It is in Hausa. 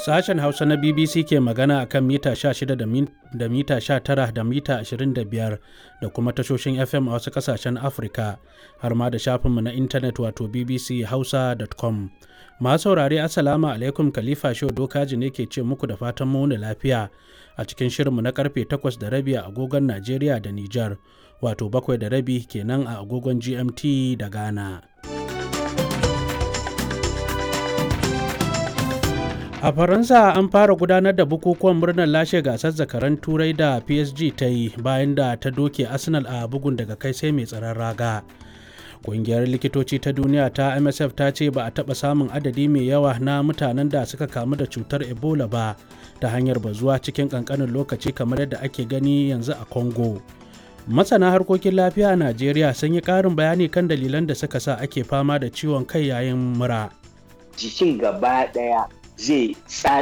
Sashen Hausa na BBC ke magana a kan mita 16 da mita 19 da mita 25 da kuma tashoshin FM a wasu ƙasashen Afirka har ma da shafinmu na intanet wato bbchausa.com. Masu saurare Assalamu alaikum Khalifa Shehu Dokaji ne ke ce muku da fatan muni lafiya a cikin shirinmu na karfe 8 da rabi a agogon Najeriya da Nijar wato 7 da rabi kenan a agogon GMT da Ghana. A Faransa an fara gudanar da bukukuwan murnar lashe gasar zakaran turai da PSG ta yi bayan da ta doke Arsenal a bugun daga kai sai mai tsaron raga. Ƙungiyar likitoci ta duniya ta MSF ta ce ba a taɓa samun adadi mai yawa na mutanen da suka kamu da cutar Ebola ba ta hanyar bazuwa cikin ƙanƙanin lokaci kamar yadda ake gani yanzu a Congo. Masana harkokin lafiya a Najeriya sun yi ƙarin bayani kan dalilan da suka sa ake fama da ciwon kai yayin mura. Jikin gaba ɗaya zai